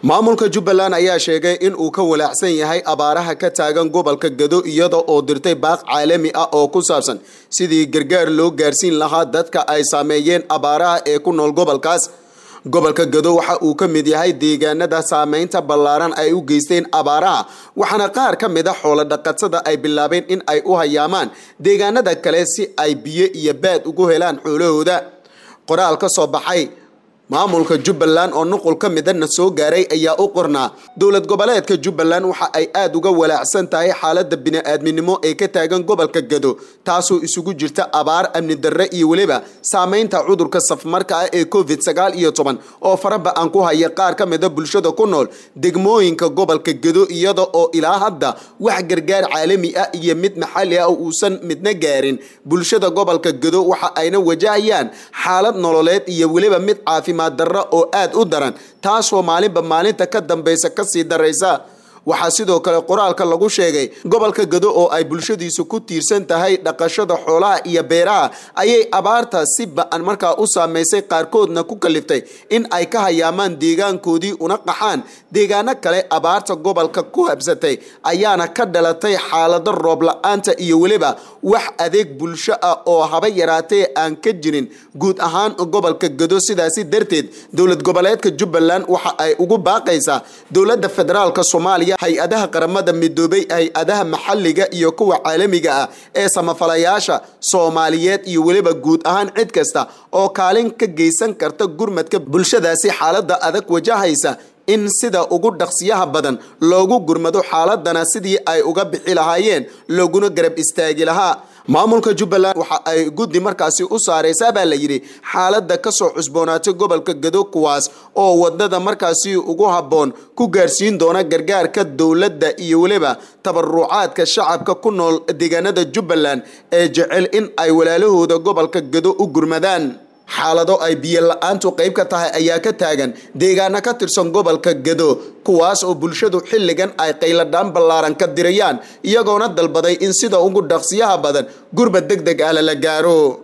maamulka jubbaland ayaa sheegay in uu ka walaacsan yahay abaaraha ka taagan gobolka gado iyada oo dirtay baaq caalami ah oo ku saabsan sidii gargaar loo gaarsiin lahaa dadka ay saameeyeen abaaraha ee ku nool gobolkaas gobolka gado waxa uu ka mid yahay deegaanada saameynta ballaaran ay u geysteen abaaraha waxaana qaar ka mid a xoolo dhaqatada ay bilaabeen in ay u hayaamaan deegaanada kale si ay biyo iyo baad ugu helaan xoolahooda qoraal ka soo baxay maamulka jubbaland oo nuqul ka midana soo gaaray ayaa u qornaa dowlad goboleedka jubbaland waxa ay aada uga walaacsan tahay xaalada bini-aadminimo ee ka taagan gobolka gado taasoo isugu jirta abaar amni darre iyo weliba saameynta cudurka safmarka ah ee covid sagaal iyo toban oo faraba-an ku haya qaar ka mida bulshada ku nool degmooyinka gobolka gado iyada oo ilaa hadda wax gargaar caalami ah iyo mid maxalli ah uusan midna gaarin bulshada gobolka gado waxa ayna wajahayaan xaalad nololeed iyo weliba mid caafimaad darro oo aada u daran taasoo maalinba maalinta ka dambeysa kasii daraysa waxaa sidoo kale qoraalka lagu sheegay gobolka gado oo ay bulshadiisu ku tiirsan tahay dhaqashada xoolaha iyo beeraha ayay abaarta si ba-an markaa u saameysay qaarkoodna ku kaliftay in ay ka hayaamaan deegaankoodii una qaxaan deegaano kale abaarta gobolka ku habsatay ayaana ka dhalatay xaalado roob la-aanta iyo weliba wax adeeg bulsho ah oo haba yaraatee aan ka jirin guud ahaan gobolka gado sidaasi darteed dowlad goboleedka jubbaland waxa ay ugu baaqaysaa dowladda federaalk soomaaliya hay-adaha qaramada midoobay hay-adaha maxalliga iyo kuwa caalamiga ah ee samafalayaasha soomaaliyeed iyo weliba guud ahaan cid kasta oo kaalin ka geysan karta gurmadka bulshadaasi xaalada adag wajahaysa in sida ugu dhaqsiyaha badan loogu gurmado xaaladana sidii ay uga bixi lahaayeen looguna garab istaagi lahaa maamulka jubbaland waxa ay guddi markaasi u saareysaa baa la yidhi xaalada kasoo cusboonaatay gobolka gado kuwaas oo wadada markaasi ugu habboon ku gaarsiin doona gargaarka dowladda iyo weliba tabarucaadka shacabka ku nool deegaanada jubbaland ee jecel in ay walaalahooda gobolka gado u gurmadaan xaalado ay biyo la-aantu qayb ka tahay ayaa ka taagan deegaano ka tirsan gobolka gado kuwaas oo bulshadu xilligan ay qayladhaan ballaaran ka dirayaan iyagoona dalbaday in sida ugu dhaqsiyaha badan gurba deg deg ah lala gaaro